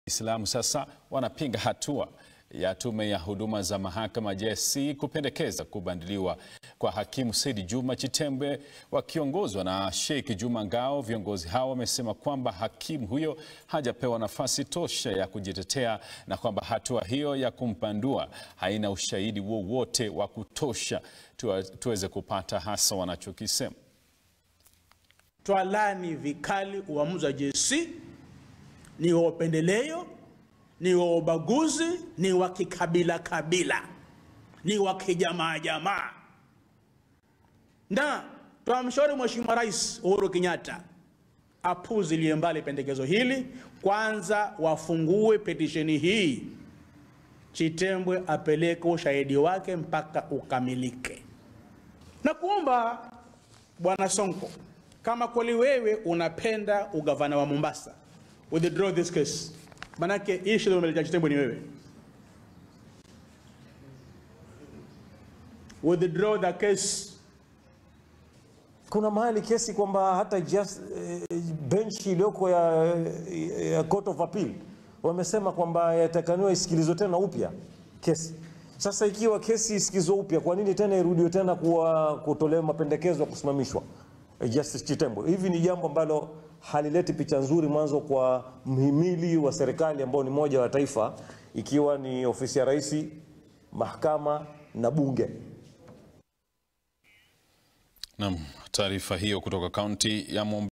Islamu sasa wanapinga hatua ya tume ya huduma za mahakama JSC kupendekeza kubadiliwa kwa hakimu Said Juma Chitembwe wakiongozwa na Sheikh Juma Ngao. Viongozi hao wamesema kwamba hakimu huyo hajapewa nafasi tosha ya kujitetea na kwamba hatua hiyo ya kumpandua haina ushahidi wowote wa kutosha tuwa- tuweze kupata hasa wanachokisema. Twalani vikali uamuzi wa JSC, ni wa upendeleo, ni wa ubaguzi, ni wa kikabila kabila, ni wa kijamaa jamaa, na twamshauri Mheshimiwa Rais Uhuru Kenyatta apuzilie mbali pendekezo hili. Kwanza wafungue petisheni hii, Chitembwe apeleke ushahidi wake mpaka ukamilike, na kuomba Bwana Sonko, kama kweli wewe unapenda ugavana wa Mombasa, withdraw this case. Manake hii shida umeleta Chitembwe ni wewe. Withdraw the case. Kuna mahali kesi kwamba hata just, eh, benchi iliyoko ya, ya Court of Appeal wamesema kwamba yatakaniwa isikilizwe tena upya kesi. Sasa ikiwa kesi isikizwe upya, kwa nini tena irudiwe tena kuwa kutolewa mapendekezo ya kusimamishwa eh, Justice Chitembwe? Hivi ni jambo ambalo halileti picha nzuri mwanzo kwa mhimili wa serikali ambao ni moja wa taifa, ikiwa ni ofisi ya rais, mahakama na bunge. Naam, taarifa hiyo kutoka kaunti ya Mombasa.